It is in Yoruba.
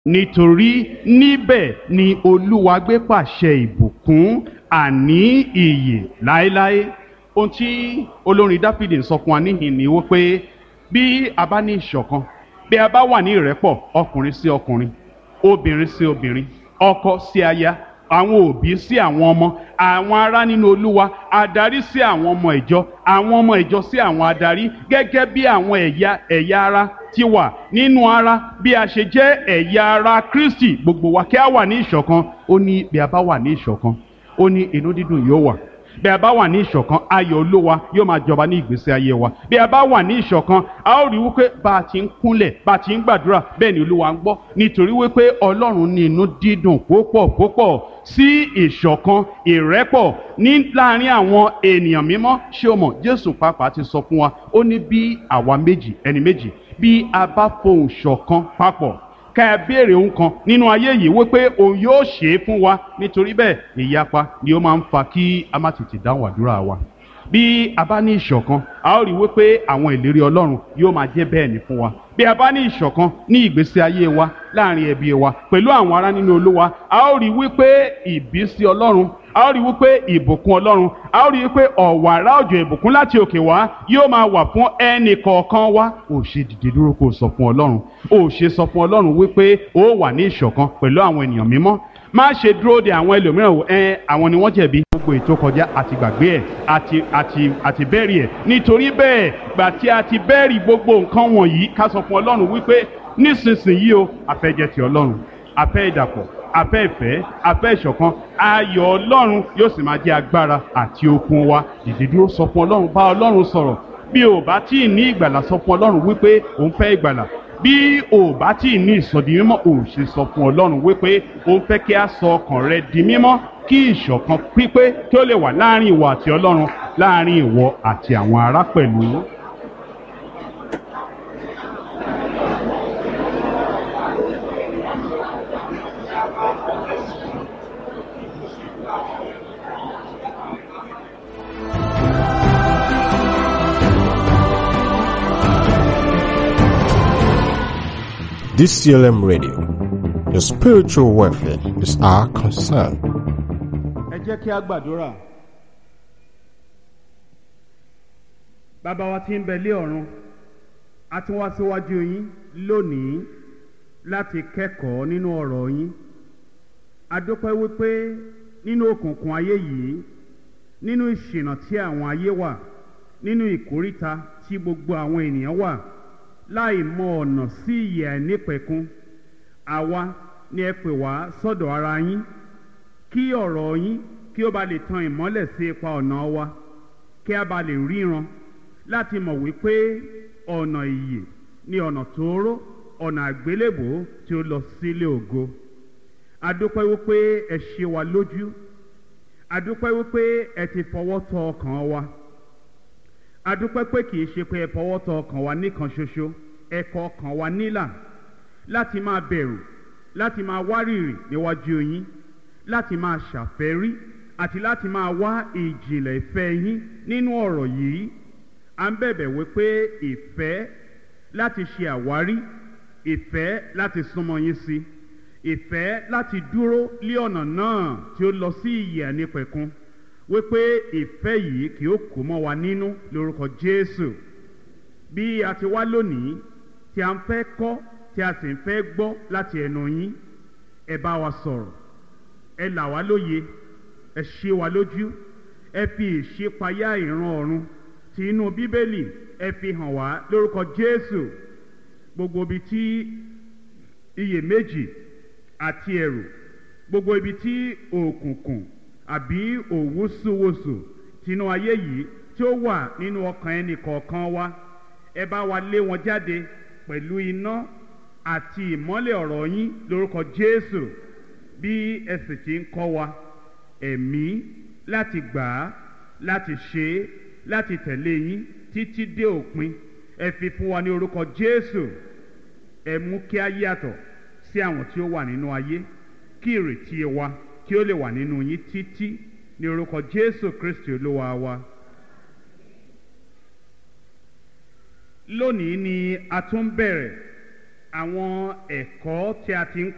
nítorí níbẹ̀ ni olúwa gbé pàṣẹ ìbùkún àní ìyè láéláé ohun tí olórin dáfídì ń sọ fún wa níhìn ni wípé bí a bá ní ìṣọ̀kan bí a bá wà ní ìrẹ́pọ̀ ọkùnrin sí ọkùnrin obìnrin sí obìnrin ọkọ sí aya àwọn òbí sí àwọn ọmọ àwọn ará nínú olúwa adarí sí àwọn ọmọ ìjọ àwọn ọmọ ìjọ sí àwọn adarí gẹ́gẹ́ bí àwọn ẹ̀yà ẹ̀yà ara ti wà nínú ara bí a ṣe jẹ́ ẹ̀yà ara kristi gbogbo wa kí a wà ní ìṣọ̀kan ó ní bí a bá wà ní ìṣọ̀kan ó ní inú dídùn yóò wà bí a bá wà ní ìṣọ̀kan ayọ̀ olówa yóò máa jọba ní ìgbésí ayé wa bí a bá wà ní ìṣọ̀kan a ó rí wípé bá a ti ń kúnlẹ̀ bá a ti ń gbàdúrà bẹ́ẹ̀ ni olúwa ń gbọ́ nítorí wípé ọlọ́run ní inú dídùn púpọ̀ púpọ̀ sí ìṣọ̀kan ìrẹ́pọ̀ ní láàrin àwọn ènìyàn mímọ́ ṣé o mọ̀ jésù pàápàá ti sọ fún wa ó ní bí àwa méjì ẹni méjì bí a bá fohùn ṣọ̀kan papọ̀ ká ẹ béèrè ohun kan nínú ayé yìí wípé òun yóò ṣe é fún wa nítorí bẹ́ẹ̀ ìyapa ni ó máa ń fa kí a má tètè dáhùn àdúrà wa bí a bá ní ìṣọ̀kan a ó rí wípé àwọn ìlérí ọlọ́run yóò máa jẹ́ bẹ́ẹ̀ ni fún wa bí a bá ní ìṣọ̀kan ní ìgbésí ayé wa láàrin ẹbí wa pẹ̀lú àwọn ará nínú olúwa a ó rí wípé ìbísí ọlọ́run a ó rí wípé ìbùkún ọlọ́run a ó rí wípé ọ̀wàrà òjò ìbùkún láti òkè wá yóò máa wà fún ẹnì kọ̀ọ̀kan wa ò ṣe dìde dúró kó o sọ fún ọlọ́run ò ṣe sọ fún ọlọ́run wípé ó wà ní ìṣọ̀kan pẹ̀lú àwọn ènìyàn mímọ́ má ṣe dúró de àwọn ẹlòmíràn wò ẹ àwọn ni wọ́n jẹ̀bi gbogbo ètò kọjá àti gbàgbé ẹ̀ àti àti àti bẹ́ẹ̀rì ẹ̀ nítorí bẹ́ẹ̀ gbà tí a ti bẹ́ẹ̀rì gbogbo nǹkan wọ̀nyí ká sọ fún ọlọ́run wípé nísinsìnyí o àfẹ́jẹ́ ti ọlọ́run àfẹ́ ìdàpọ̀ àfẹ́ ìfẹ́ àfẹ́ ìṣọ̀kan ayọ̀ ọlọ́run yóò sì máa jẹ́ agbára àti okun wa dìde dúró sọ fún ọlọ́run bá ọlọ́run sọ̀rọ̀ bí o bá tí ì ní ìgbàlà sọ fún ọlọ́run wípé òun fẹ́ ìgbàlà bí o bá tí ì ní ìsọdi mímọ́ ò ṣe sọ fún ọlọ́run wípé òun fẹ́ kí a sọ ọkàn rẹ di mímọ́ kí ìṣọ̀kan pípé kí ó lè wà láàrin ìwọ àti ọlọ́run láàrin ìwọ àti àwọn ará pẹ̀lú. DCLM Radio. Your spiritual welfare is our concern. ẹ jẹ́ kí a gbàdúrà. bàbá wa tí ń bẹ lé ọ̀run a ti wá síwájú yín lónìí láti kẹ́kọ̀ọ́ nínú ọ̀rọ̀ yín a dúpẹ́ wípé nínú òkùnkùn ayé yìí nínú ìṣìnà tí àwọn ayé wà nínú ìkóríta tí gbogbo àwọn ènìyàn wà láì mọ ọ̀nà sí ìyè àìnípẹ̀kun àwa ni ẹ pè wá sọ́dọ̀ ara yín kí ọ̀rọ̀ yín kí ó ba lè tan ìmọ́lẹ̀ sí ipa ọ̀nà wa kí a ba lè ríran láti mọ̀ wípé ọ̀nà ìyè ni ọ̀nà tóóró ọ̀nà àgbélébò tí ó lọ sílé ògo adúpẹ́ wípé ẹ ṣe wa lójú adúpẹ́ wípé ẹ ti fọwọ́ tọ ọkàn wa adúpẹ́ pé kì í ṣe pé ẹ fọwọ́ tọ ọkàn wa nìkan ṣoṣo ẹ kọ ọkàn wa nílà láti máa bẹ̀rù láti máa wárìrì níwájú yín láti máa ṣàfẹ́rí àti láti máa wá ìjìnlẹ̀ ìfẹ́ yín nínú ọ̀rọ̀ yìí à ń bẹ̀bẹ̀ wípé ìfẹ́ láti ṣe àwárí ìfẹ́ láti súnmọ́ yín sí ìfẹ́ láti dúró lé ọ̀nà náà tí ó lọ sí ìyè ànípẹ̀kun wípé ìfẹ́ yìí kì ó kó mọ́ wa nínú lórúkọ Jésù bí a ti wá lónìí tí a ń fẹ́ kọ́ tí a sì ń fẹ́ gbọ́ láti ẹnu yín ẹ bá wa sọ̀rọ̀ ẹ là wá lóye ẹ ṣe wa lójú ẹ fi ìṣípayá ìran ọ̀run ti inú bíbélì ẹ fi hàn wá lórúkọ Jésù gbogbo ibi tí iyèméjì àti ẹ̀rù gbogbo ibi tí òkùnkùn àbí òwúsùwòsù tinú ayé yìí tí ó wà nínú ọkàn ẹnì kọ̀ọ̀kan wa ẹ bá wa lé wọn jáde pẹ̀lú iná àti ìmọ́lẹ̀ ọ̀rọ̀ yín lórúkọ Jésù bí ẹ sì ti ń kọ́ wa ẹ̀mí láti gbà á láti ṣe é láti tẹ̀lé yín títí dé òpin ẹ fi fún wa ní orúkọ Jésù ẹ mú kí a yàtọ̀ sí àwọn tí ó wà nínú ayé kí ìrètí wa kí ó lè wà nínú yín títí ní orúkọ Jésù Kristi Olúwa wa. lónìí ni a tún bẹ̀rẹ̀ àwọn ẹ̀kọ́ tí a ti ń